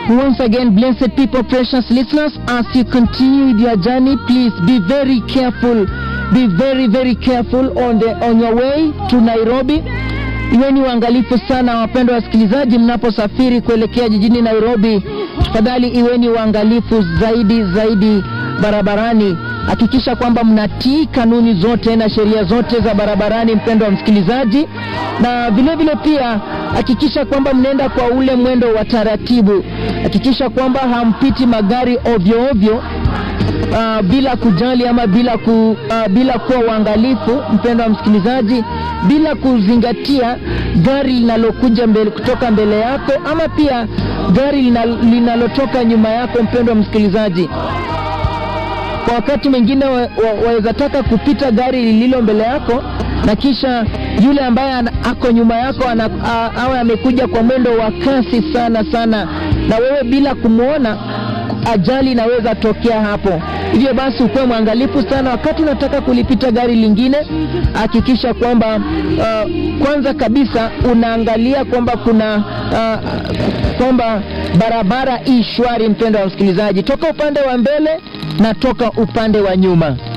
Once again, blessed people, precious listeners, as you continue with your journey, please be very careful. Be very, very careful on, the, on your way to Nairobi. Iweni uangalifu sana wapendwa wasikilizaji, mnaposafiri kuelekea jijini Nairobi. Tafadhali iweni uangalifu zaidi zaidi barabarani. Hakikisha kwamba mnatii kanuni zote na sheria zote za barabarani, mpendwa wa msikilizaji, na vile vile pia hakikisha kwamba mnaenda kwa ule mwendo wa taratibu. Hakikisha kwamba hampiti magari ovyo ovyo uh, bila kujali ama bila, ku, uh, bila kuwa uangalifu, mpendwa wa msikilizaji, bila kuzingatia gari linalokuja mbele, kutoka mbele yako ama pia gari linal- linalotoka nyuma yako, mpendwa wa msikilizaji kwa wakati mwingine waweza wa, taka kupita gari lililo mbele yako na kisha yule ambaye ana- ako nyuma yako ana- a- awe amekuja kwa mwendo wa kasi sana sana, na wewe bila kumwona, ajali inaweza tokea hapo. Hivyo basi ukuwe mwangalifu sana wakati unataka kulipita gari lingine. Hakikisha kwamba uh, kwanza kabisa unaangalia kwamba kuna uh, kwamba barabara i shwari, mpendo wa msikilizaji, toka upande wa mbele na toka upande wa nyuma.